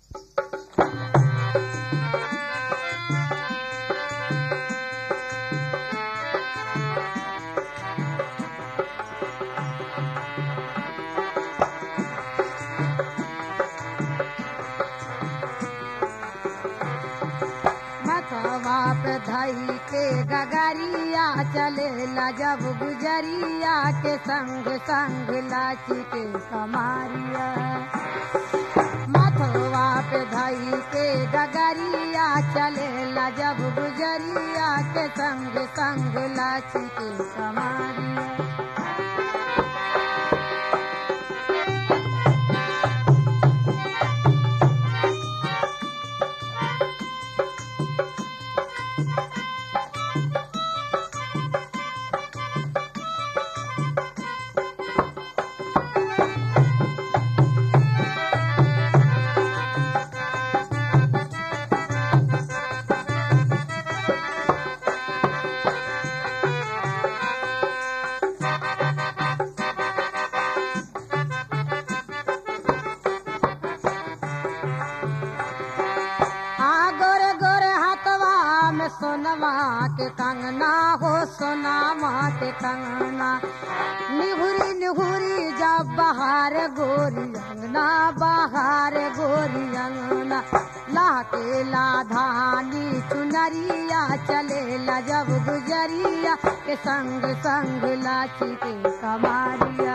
मथवा पे धई के गगरिया चलेला जब गुजरिया के संग संग लाची के कमारिया मथवा पे धई के गगरिया चलेला जब गुजरिया के संग संग लाची के कमारिया आ गोरे गोरे हाथवा में सोनवा के कंगना हो सोनामा के कंगना निहुरी निहुरी जब बहार गोरी अंगना बहार गोरी अंगना लाके लाधानी चुनरिया चले ला जब गुजरिया के संग संग लाची के कमारिया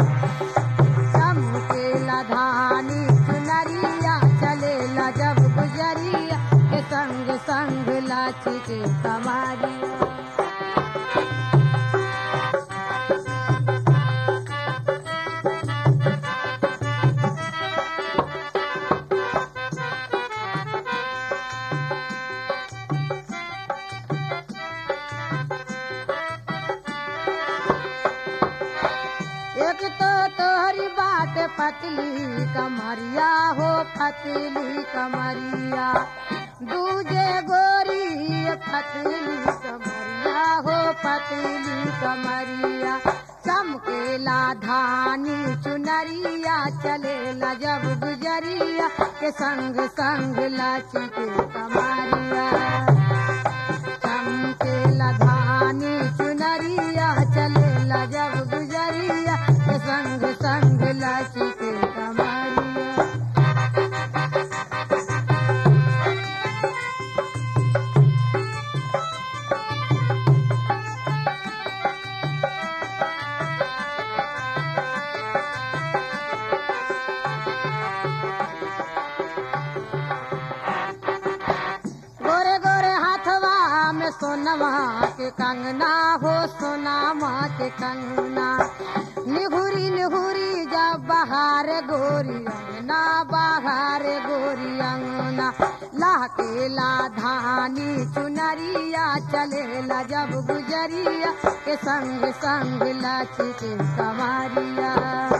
चमके लधानी चुनरिया चलेला जब गुजरिया के संग संग लाची के कमारिया एक तो तोहरी बात पतली कमरिया हो पतली कमरिया दूजे गोरी पतली कमरिया हो पतली कमरिया चमकेला धानी चुनरिया चलेला जब गुजरिया के संग संग लाची के कमरिया चमकेला धानी चुनरिया चलेला जब गुजरिया के संग संग लाची के कमरिया गोरे गोरे हाथवा में सोनवा के कंगना हो सोनामा के कंगना निहुरी निहुरी जब बहार गोरी अंगना बहार गोरी अंगना लाके ला धानी चुनरिया चलेला जब गुजरिया के संग संग लाची के कमारिया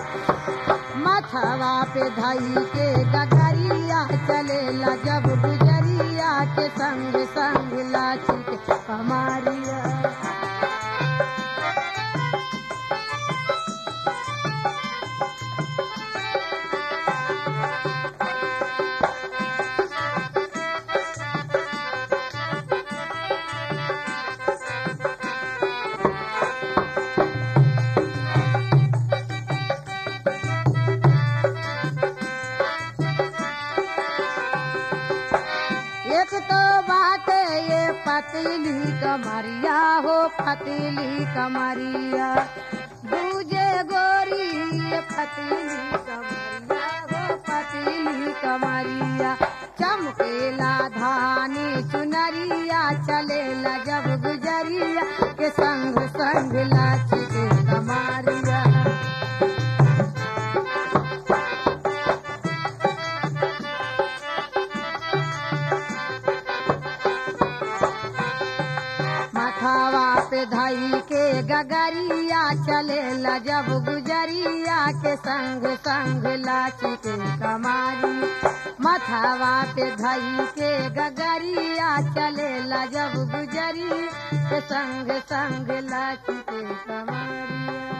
मथवा पे धई के गगरिया चलेला जब गुजरिया के संग संग लाची के कमारिया एक तो बात ये पतली कमरिया हो पतली कमरिया दूजे गोरी ये पतली कमरिया हो पतली कमरिया चमकेला धानी चुनरिया चलेला जब गुजरिया के संग संग लाची के कमारिया मथावा पे धई के गगरिया चलेला जब गुजरिया के संग संग लाची के कमारी मथावा पे धई के गगरिया चलेला जब गुजरिया के संग संग लाची के कमारिया